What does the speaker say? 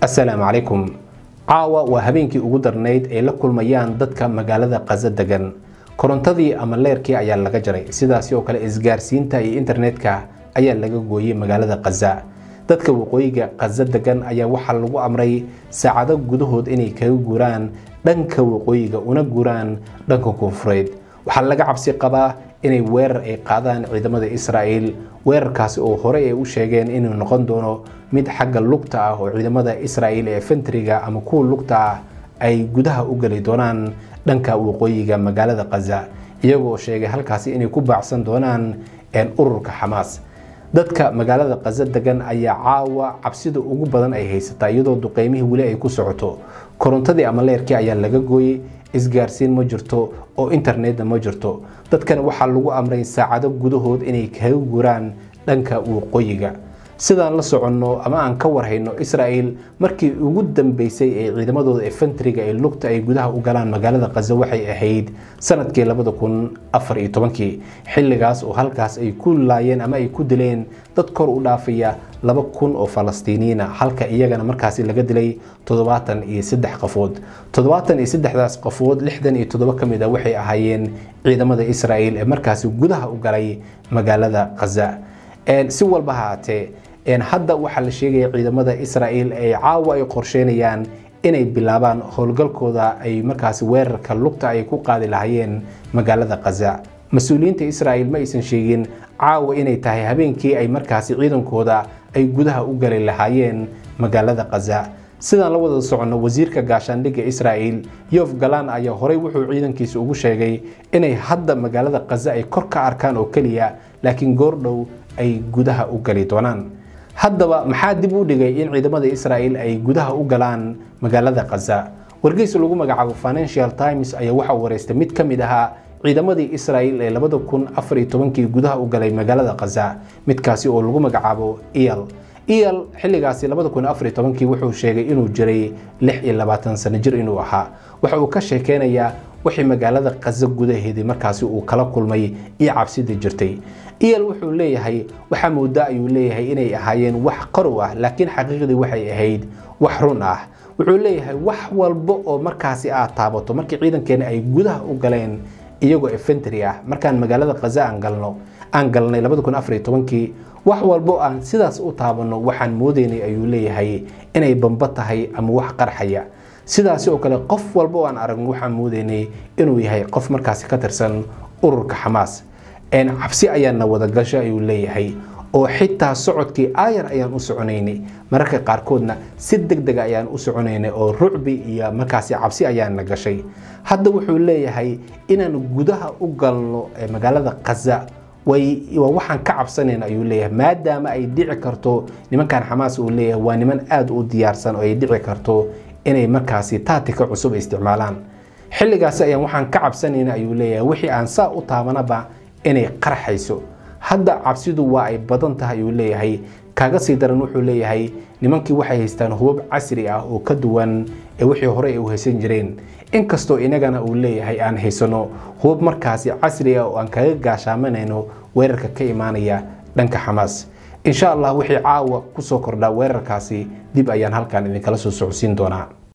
assalaamu calaykum caawa waa habeenkii ugu darnayd ay la kulmayaan dadka magaalada qaza degan korontadii ama leerkii ayaa laga jaray sidaasi oo kale isgaarsiinta iyo internetka ayaa laga gooyey magaalada qaza dadka waqooyiga qaza degan ayaa waxaa lagu amray saacado gudahood inay kaga guuraan dhanka waqooyiga una guuraan dhanka koonfureed waxaa laga cabsi qabaa inay weerar ay qaadaan ciidamada israa'el weerarkaasi oo horey ay u sheegeen inuu noqon doono mid xagga lugta ah oo ciidamada israa'el ee fentriga ama kuwa lugta ah ay gudaha u geli doonaan dhanka waqooyiga magaalada qaza iyagoo sheegay halkaasi inay ku baacsan doonaan ururka xamaas dadka magaalada qaza degan ayaa caawa cabsida ugu badan ay haysataa iyadoo duqeymihii weli ay ku socoto korontadii ama leerkii ayaa laga gooyey isgaarsiin ma jirto oo internetna ma jirto dadkan waxaa lagu amray saacado gudahood inay kaga guraan dhanka waqooyiga sidaan la soconno ama aan ka warhayno israa'el markii ugu dambeysay ee ciidamadooda ee fentriga ee lugta ay gudaha u galaan magaalada qaza waxay ahayd sanadkii labada kun afar iyo tobankii xilligaas oo halkaas ay ku laayeen ama ay ku dileen dad kor u dhaafaya laba kun oo falastiiniyiina halka iyagana markaasi laga dilay toddobaatan iyo saddex qafood toddobaatan iyo saddexdaas qafood lixdan iyo toddoba ka mid a waxay ahaayeen ciidamada israa'el ee markaasi gudaha u galay magaalada qaza si walba haatee hadda waxaa la sheegaya ciidamada israa'el ay caawa ay qorsheynayaan inay bilaabaan howlgalkooda ay markaasi weerarka lugta ay ku qaadi lahaayeen magaalada qaza mas-uuliyiinta israa'el ma aysan sheegin caawa inay tahay habeenkii ay markaasi ciidankooda ay gudaha u gali lahaayeen magaalada qaza sidaan la wada soconno wasiirka gaashaandhigga israa'el yof galaan ayaa horey wuxuu ciidankiisa ugu sheegay inay hadda magaalada qaza ay kor ka arkaan oo keliya laakiin goordhow ay gudaha u gali doonaan haddaba maxaa dib u dhigay in ciidamada israa'el ay gudaha u galaan magaalada qaza wargeysa lagu magacaabo financial times ayaa waxaa wareystay mid ka mid ahaa ciidamadii israa'el ee labada kun afar iyo tobankii gudaha u galay magaalada qaza midkaasi oo lagu magacaabo iyal iyal xilligaasi labada kun afar iyo tobankii wuxuu sheegay inuu jiray lix iyo labaatan sano jir inuu ahaa waxa uu ka sheekeynayaa wixii magaalada qaza gudaheedii markaasi uu kala kulmay iyo cabsidii jirtay iyal wuxuu leeyahay waxaa moodaa ayuu leeyahay inay ahaayeen wax qarow ah laakiin xaqiiqdii waxay ahayd wax run ah wuxuu leeyahay wax walba oo markaasi aad taabato markii ciidankeena ay gudaha u galeen iyagoo efentry ah markaan magaalada qaza aan galno aan galnay labada kun afar iyo tobankii wax walbo aan sidaas u taabanno waxaan moodaynay ayuu leeyahay inay bamba tahay ama wax qarxaya sidaasi oo kale qof walba oo aan aragno waxaan moodaynay inuu yahay qof markaasi ka tirsan ururka xamaas cabsi ayaana wadagasho ayuu leeyahay oo xitaa socodkii aayar ayaan u soconaynay mararka qaarkoodna si deg dega ayaan u soconaynay oo rucbi iyo markaasi cabsi ayaana gashay hadda wuxuu leeyahay inaan gudaha u galno magaalada qaza waa waxaan ka cabsanayna ayuu leeyahay maadaama ay dhici karto nimankan xamaas uu leeyahay waa niman aada u diyaarsan oo ay dhici karto inay markaasi taatika cusub isticmaalaan xilligaasi ayaan waxaan ka cabsanayna ayuu leeyahay wixii aan saa u taabanaba inay qarxayso hadda cabsidu waa ay badan tahay ayuu leeyahay kaaga sii daran wuxuu leeyahay nimankii waxay haystaan hubab casri ah oo ka duwan ee wixii hore ay u haysan jireen inkastoo inagana uu leeyahay aan haysano hubab markaasi casri ah oo aan kaga gaashaamanayno weerarka ka imaanaya dhanka xamaas insha allah wixii caawa kusoo kordhaa weerarkaasi dib ayaan halkan idinkala soo socodsiin doonaa